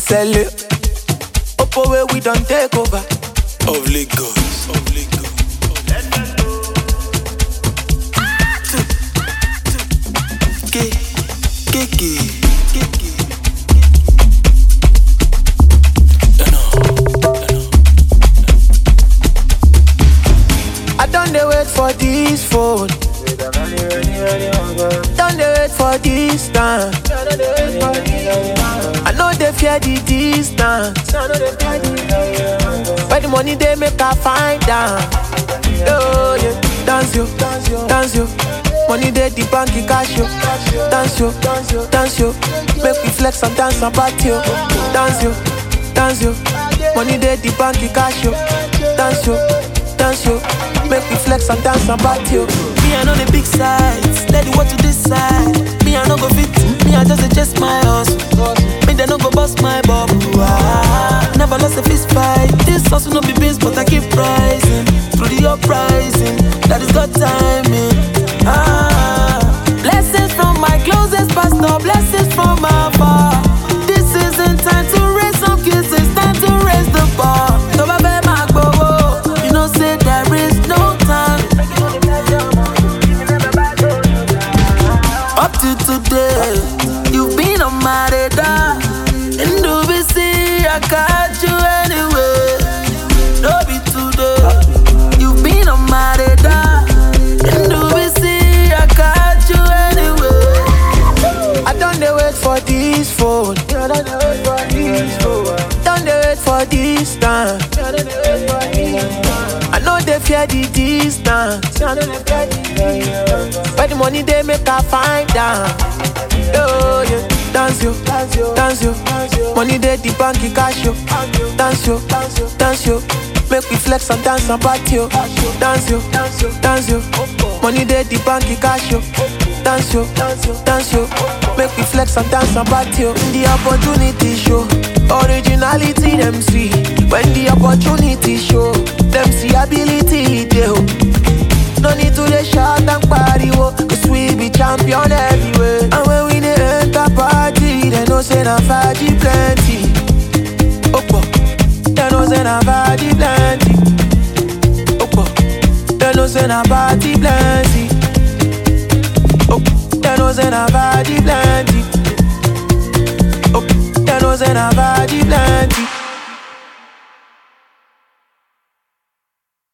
sell it. Oppo where we don't take over. Of Lagos. Of Lagos. K, K, K, K, K. You know. You know. I don't dey wait for this phone. Don't dey wait for this time. I know they fear the distance. Where the money they make I find out. Oh yeah, dance yo, dance yo. Money they the bank in cash yo. Dance yo, dance yo. Make we flex and dance and party yo. Dance yo, dance yo. Money they the bank in cash yo. Dance yo, dance yo. Make we flex and dance and party yo. Me, I know the big sides. Let the what to decide. Me, I no go fit. Me, I just adjust my hustle. Me, they no go bust my bubble. Ah, never lost a fist fight. This hustle no be beans, but I keep rising. Through the uprising, that is God timing. Ah, blessings from my closest pastor. Blessings from my far. This isn't time to raise some kids. It's time to raise the bar. Tó bá fẹ́ máa gbowó, you know say there is no time. Up to today, you've been on my radar. And do we see I got you anyway? No be today, you've been on my radar. And do we see I got you anyway? I don't dey wait for this phone. Don't dey wait for this time. I know they fear the distance. Where the money they make I find out. Oh yeah, dance yo, dance yo. Money they the bank in cash yo. Dance yo, dance yo. Make we flex and dance and party yo. Dance yo, dance yo. Money they the bank in cash yo. Dance yo, dance yo. Make we flex and dance and party yo. The opportunity show, originality them see. When the opportunity show, them see ability dey oh. No need to dey shout and pariwo Cause we be champion everywhere And when we dey enter party They know say na faji plenty Opo They know say na faji plenty Opo They know say na party plenty Opo They know say na faji plenty Opo They know say na faji plenty